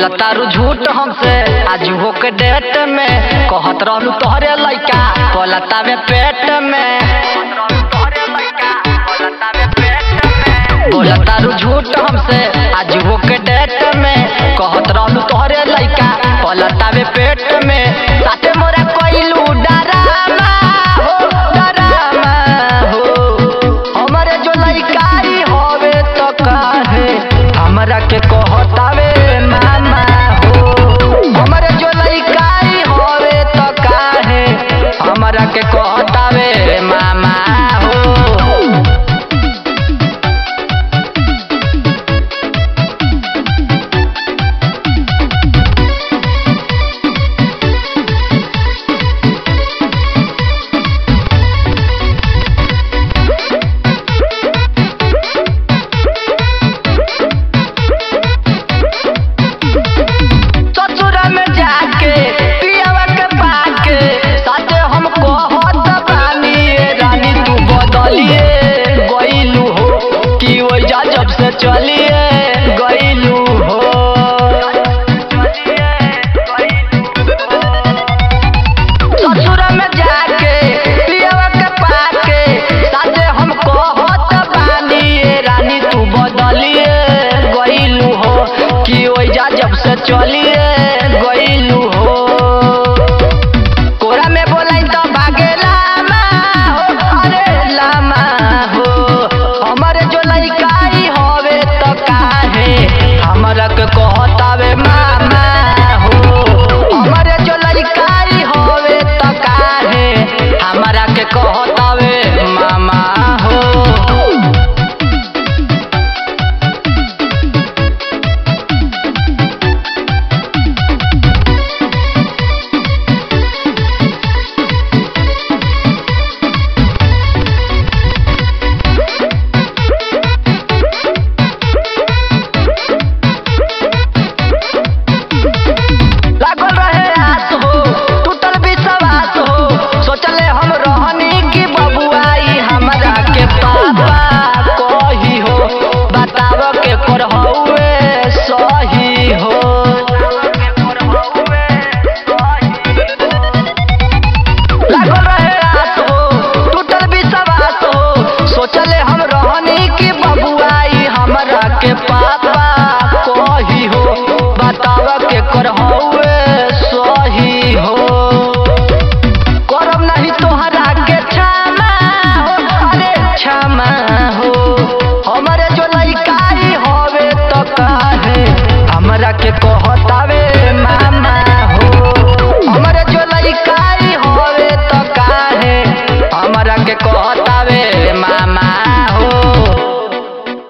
बोला तारू झूठ हमसे आज हो के डेट में कहत रहलू तोहरे लइका बोला तावे पेट में बोला तारू झूठ हमसे आज हो के डेट में कहत रहलू तोहरे लइका बोला तावे पेट में साथे मोरा कोइलू डरामा हो डरामा हो हमरे जो लइकाई होवे तो काहे हमरा के कहतावे मामा हो हमरे जो लइकाई होवे तो काहे हमरा के कहतावे मामा हो ससुरा में जाके पियावा के पाके साथे हम कहत बानी ए रानी तू बदलिए गइलू हो कि ओइजा जब से चलिए गइलू हो ससुरा में जाके पियावा के पाके साथे हम कहत बानी ए रानी तू बदलिए गइलू हो कि ओइजा जब से चलिए